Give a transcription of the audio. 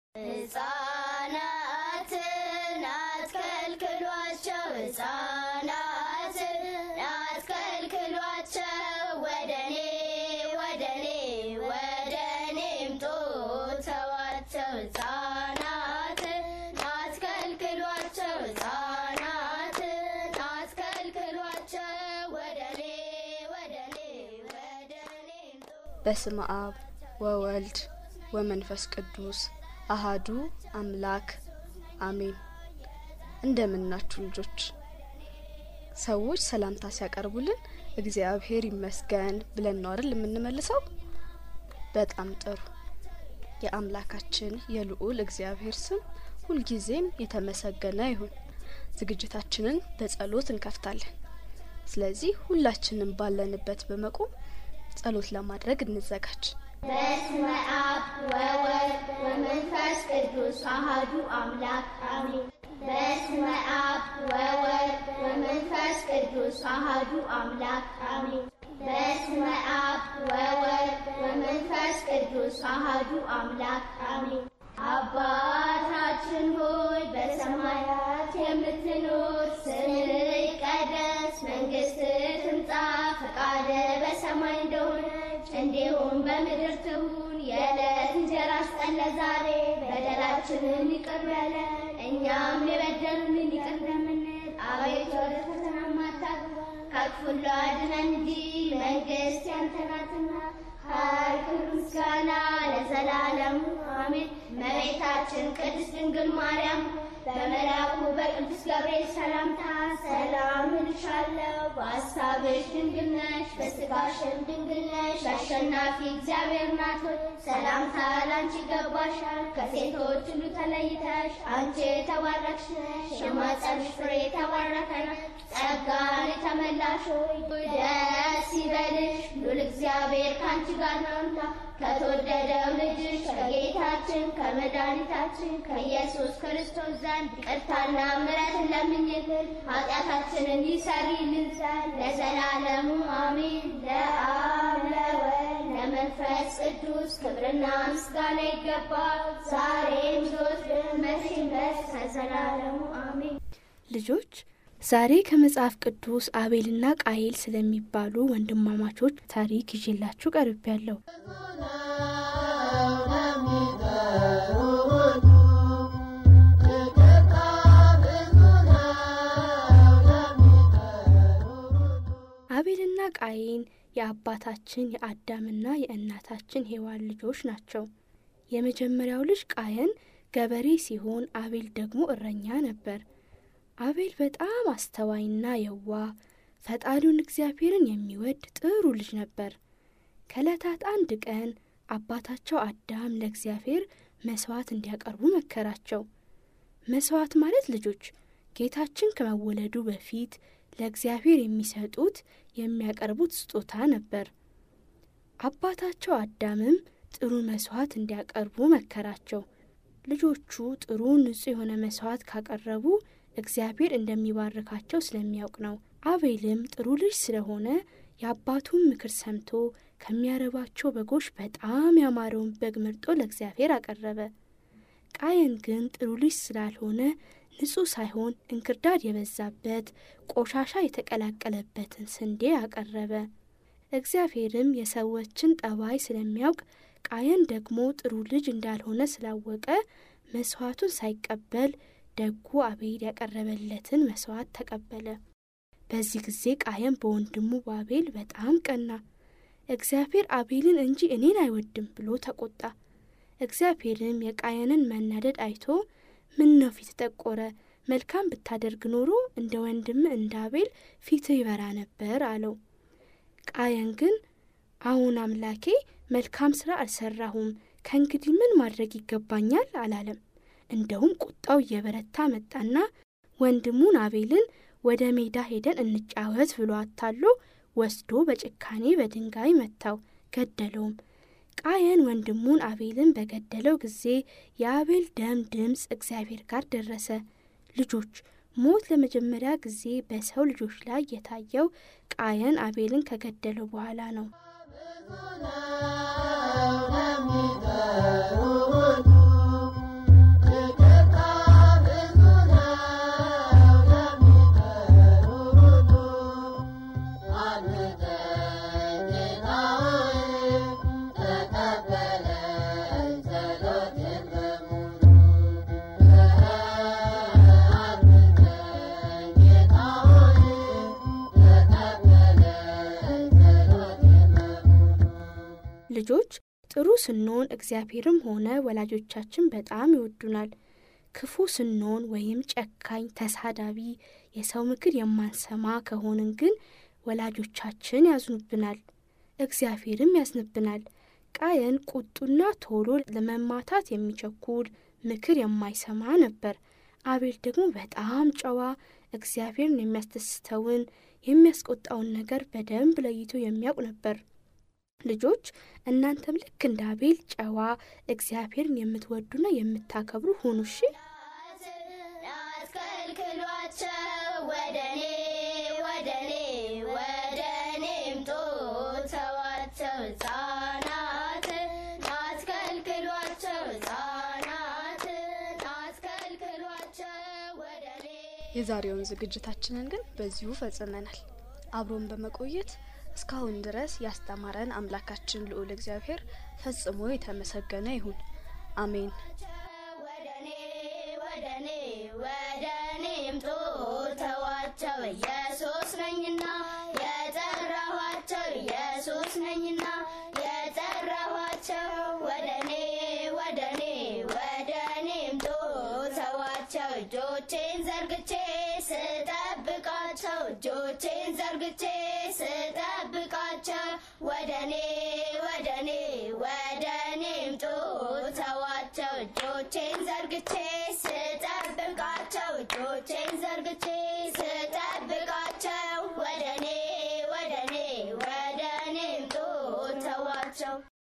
ሕፃናትን አትከልክሏቸው፣ ሕፃናትን አትከልክሏቸው፣ ወደኔ ወደኔ ወደኔ ምጡ ተዋቸው። ሕፃናትን አትከልክሏቸው፣ ሕፃናትን አትከልክሏቸው፣ ወደኔ ወደኔ ወደኔ ምጡ በስመ አብ ወወልድ ወመንፈስ ቅዱስ አሃዱ አምላክ አሜን። እንደምናችሁ ልጆች። ሰዎች ሰላምታ ሲያቀርቡልን እግዚአብሔር ይመስገን ብለን ነው አይደል የምንመልሰው? በጣም ጥሩ። የአምላካችን የልዑል እግዚአብሔር ስም ሁልጊዜም የተመሰገነ ይሁን። ዝግጅታችንን በጸሎት እንከፍታለን። ስለዚህ ሁላችንም ባለንበት በመቆም ጸሎት ለማድረግ እንዘጋጅ። በስመ አብ ወወልድ ወመንፈስ ቅዱስ አሐዱ አምላክ አሜን። በስመ አብ ወወልድ ወመንፈስ ቅዱስ አሐዱ አምላክ አሜን። በስመ አብ ወወልድ ወመንፈስ ቅዱስ አሐዱ አምላክ አሜን። አባታችን ሆይ በሰማያት የምትኖር ስምህ ይቀደስ፣ መንግስትህ ትምጣ፣ ፈቃድህ በሰማይ እንደሆነች እንዲሁም በምድር ትሁን። የዕለት እንጀራችንን ስጠን ዛሬ፣ በደላችንን ይቅር በለን እኛም የበደሉንን ይቅር እንደምንል፣ አቤቱ ወደ ፈተና አታግባን ከክፉ ሁሉ አድነን እንጂ መንግስት ያንተ ናትና ኃይል፣ ክብር፣ ምስጋና ለዘላለሙ አሜን። እመቤታችን ቅድስት ድንግል ማርያም በመልአኩ በቅዱስ ገብርኤል ሰላምታ ሰላም እልሻለሁ፣ በሐሳብሽ ድንግል ነሽ፣ በሥጋሽም ድንግል ነሽ። አሸናፊ እግዚአብሔር ናት ሆይ ሰላምታ ላንቺ ይገባሻል። ከሴቶች ሁሉ ተለይተሽ አንቺ የተባረክሽ ነሽ፣ የማኅፀንሽ ፍሬ የተባረከ ነው። ጸጋን የተመላሽ ሆይ ደስ ይበልሽ፣ ሉል እግዚአብሔር ከአንቺ ጋር ነውና ከተወደደው ልጅሽ ከጌታችን ከመድኃኒታችን ከኢየሱስ ክርስቶስ ዘንድ ይቅርታና ምሕረትን ለምኝልን ኃጢአታችንን ይሰሪልን ዘንድ ለዘላለሙ አሜን። ለአብ ለወልድ ለመንፈስ ቅዱስ ክብርና ምስጋና ይገባል፣ ዛሬም ዘወትርም መቼም ድረስ ከዘላለሙ አሜን። ልጆች ዛሬ ከመጽሐፍ ቅዱስ አቤልና ቃየል ስለሚባሉ ወንድማማቾች ታሪክ ይዤላችሁ ቀርቤያለሁ። አቤልና ቃየን የአባታችን የአዳምና የእናታችን ሔዋን ልጆች ናቸው። የመጀመሪያው ልጅ ቃየን ገበሬ ሲሆን አቤል ደግሞ እረኛ ነበር። አቤል በጣም አስተዋይና የዋህ ፈጣሪውን እግዚአብሔርን የሚወድ ጥሩ ልጅ ነበር። ከዕለታት አንድ ቀን አባታቸው አዳም ለእግዚአብሔር መስዋዕት እንዲያቀርቡ መከራቸው። መስዋዕት ማለት ልጆች ጌታችን ከመወለዱ በፊት ለእግዚአብሔር የሚሰጡት የሚያቀርቡት ስጦታ ነበር። አባታቸው አዳምም ጥሩ መስዋዕት እንዲያቀርቡ መከራቸው። ልጆቹ ጥሩ ንጹሕ የሆነ መስዋዕት ካቀረቡ እግዚአብሔር እንደሚባርካቸው ስለሚያውቅ ነው። አቤልም ጥሩ ልጅ ስለሆነ የአባቱን ምክር ሰምቶ ከሚያረባቸው በጎች በጣም ያማረውን በግ መርጦ ለእግዚአብሔር አቀረበ። ቃየን ግን ጥሩ ልጅ ስላልሆነ ንጹሕ ሳይሆን እንክርዳድ የበዛበት ቆሻሻ የተቀላቀለበትን ስንዴ አቀረበ። እግዚአብሔርም የሰዎችን ጠባይ ስለሚያውቅ ቃየን ደግሞ ጥሩ ልጅ እንዳልሆነ ስላወቀ መስዋዕቱን ሳይቀበል ደጉ አቤል ያቀረበለትን መስዋዕት ተቀበለ። በዚህ ጊዜ ቃየን በወንድሙ በአቤል በጣም ቀና። እግዚአብሔር አቤልን እንጂ እኔን አይወድም ብሎ ተቆጣ። እግዚአብሔርም የቃየንን መናደድ አይቶ ምን ነው ፊት ጠቆረ? መልካም ብታደርግ ኖሮ እንደ ወንድም እንደ አቤል ፊትህ ይበራ ነበር አለው። ቃየን ግን አሁን አምላኬ መልካም ስራ አልሰራሁም፣ ከእንግዲህ ምን ማድረግ ይገባኛል አላለም። እንደውም ቁጣው እየበረታ መጣና ወንድሙን አቤልን ወደ ሜዳ ሄደን እንጫወት ብሎ አታሎ ወስዶ በጭካኔ በድንጋይ መታው፣ ገደለውም። ቃየን ወንድሙን አቤልን በገደለው ጊዜ የአቤል ደም ድምፅ እግዚአብሔር ጋር ደረሰ። ልጆች ሞት ለመጀመሪያ ጊዜ በሰው ልጆች ላይ የታየው ቃየን አቤልን ከገደለው በኋላ ነው። ልጆች ጥሩ ስንሆን እግዚአብሔርም ሆነ ወላጆቻችን በጣም ይወዱናል። ክፉ ስንሆን ወይም ጨካኝ፣ ተሳዳቢ፣ የሰው ምክር የማንሰማ ከሆንን ግን ወላጆቻችን ያዝኑብናል፣ እግዚአብሔርም ያዝንብናል። ቃየን ቁጡና ቶሎ ለመማታት የሚቸኩል ምክር የማይሰማ ነበር። አቤል ደግሞ በጣም ጨዋ፣ እግዚአብሔርን የሚያስደስተውን የሚያስቆጣውን ነገር በደንብ ለይቶ የሚያውቅ ነበር። ልጆች እናንተም ልክ እንደ አቤል ጨዋ፣ እግዚአብሔርን የምትወዱና የምታከብሩ ሁኑ። እሺ። አስከልክሏቸው ወደኔ ወደኔ ወደኔ ምጡ ተዋቸው ሕፃናትን አስከልክሏቸው ሕፃናትን አስከልክሏቸው ወደኔ የዛሬውን ዝግጅታችንን ግን በዚሁ ፈጽመናል። አብሮን በመቆየት እስካሁን ድረስ ያስተማረን አምላካችን ልዑል እግዚአብሔር ፈጽሞ የተመሰገነ ይሁን። አሜን። ወደኔ ወደኔ ወደኔ ምጡ ተዋቸው ኢየሱስ ነኝና የጠራኋቸው ኢየሱስ ነኝና የጠራኋቸው ወደኔ ወደኔ ወደኔ ምጡ ተዋቸው እጆቼን ዘርግቼ ስጠብቃቸው እጆቼን ዘርግቼ ስጠብቃቸው ወደኔ ወደኔ ወደኔ ምጡ ተዋቸው እጆቼን ዘርግቼ ስጠብቃቸው እጆቼን ዘርግቼ ስጠብቃቸው ወደኔ ወደኔ ወደኔ ምጡ ተዋቸው